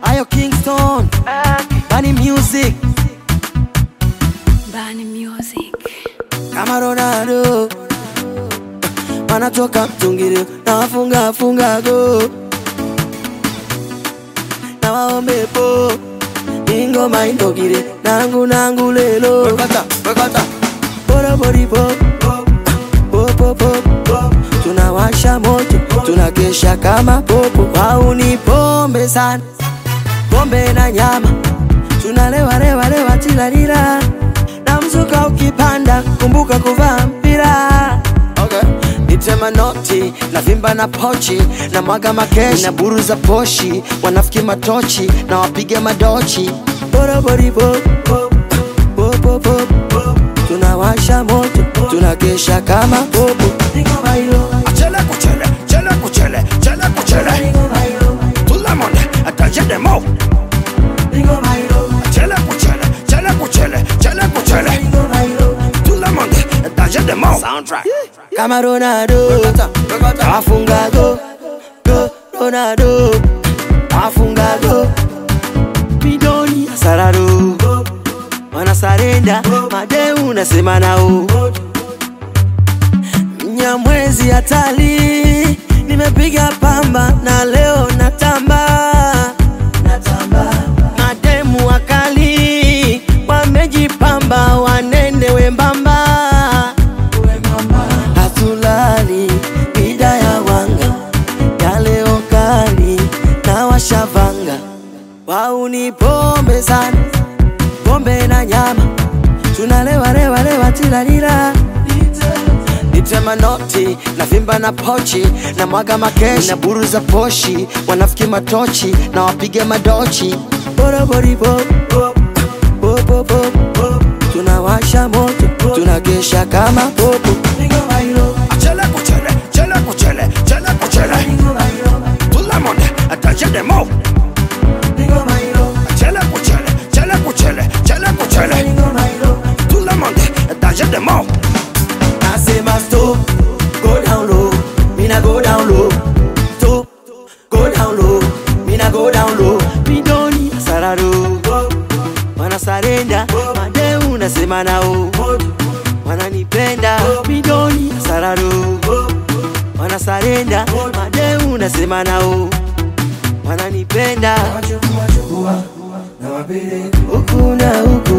Ayo Kingston, Bani Music, Bani Music. kama Ronaldo wanatoka mtungiri na wafunga funga go na waombe po ingoma indogire nangu nangu lelo Wekata, wekata. boroboribo popopo tunawasha moto tunakesha kama popo wauni pombe sana pombe na nyama tunalewa lewa lewa tilalila na mzuka ukipanda kumbuka kuvaa mpira Okay. nitema noti na vimba na pochi na mwaga makeshi na buru za poshi wanafiki matochi na wapiga madochi boroboribo popopo tunawasha moto tunakesha kama popo Chele kuchele, chele kuchele, chele kuchele. Tout le monde, attachez des mots. Chele kuchele, chele kuchele, chele kuchele. Tout le monde, attachez des mots. Soundtrack. kama Ronaldo Wekata, wekata. afunga go go Ronaldo afunga go midoni sararo wanasarenda madeu nasema nao mnyamwezi hatali nimepiga pamba na leo natamba mademu wakali wamejipamba wanene wembamba hatulali mida ya wanga ya leo kali na washavanga wauni pombe sana pombe na nyama tunalewa lewa lewa tilalila nitema noti na vimba na pochi na mwaga makeshi na buru za poshi wanafiki matochi na wapiga madochi boroboribo popopo tunawasha moto tunakesha kama popo Chele kuchele, chele kuchele, chele kuchele. Tout le monde, attachez des mots. Chele kuchele, chele kuchele, chele kuchele. Tout le monde, attachez des mots. nasema stop go down low mina go down low stop go down low mina go down low midoni sararo wanasarenda madeu nasema nao wananipenda midoni sararo wanasarenda madeu nasema nao wananipenda huku na huku